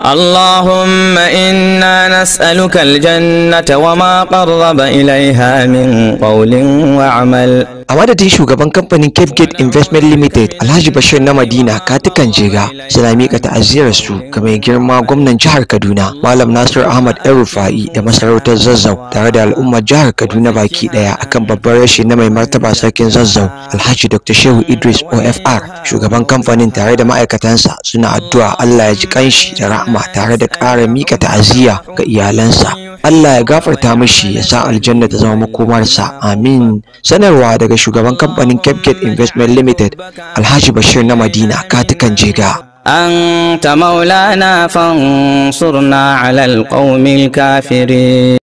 اللهم إنا نسألك الجنة وما قرب إليها من قول وعمل a madadin shugaban kamfanin cape gate investment limited alhaji bashir na madina katukan jega suna mika ta'aziyar su ga mai girma gwamnan jihar kaduna malam nasir ahmad yan rufa'i da masarautar zazzau tare da al'ummar jihar kaduna baki daya akan babban rashi na mai martaba sarkin zazzau alhaji dr shehu idris ofr shugaban kamfanin tare da ma'aikatansa suna addu'a allah ya ji kanshi da rahma tare da ƙara mika ta'aziyya ga iyalansa Allah ya gafarta mishi ya sa aljanna ta zama makomarsa amin sanarwa daga shugaban kamfanin Capgate Investment Limited Alhaji Bashir na Madina katukan jega أنت مولانا فانصرنا على القوم الكافرين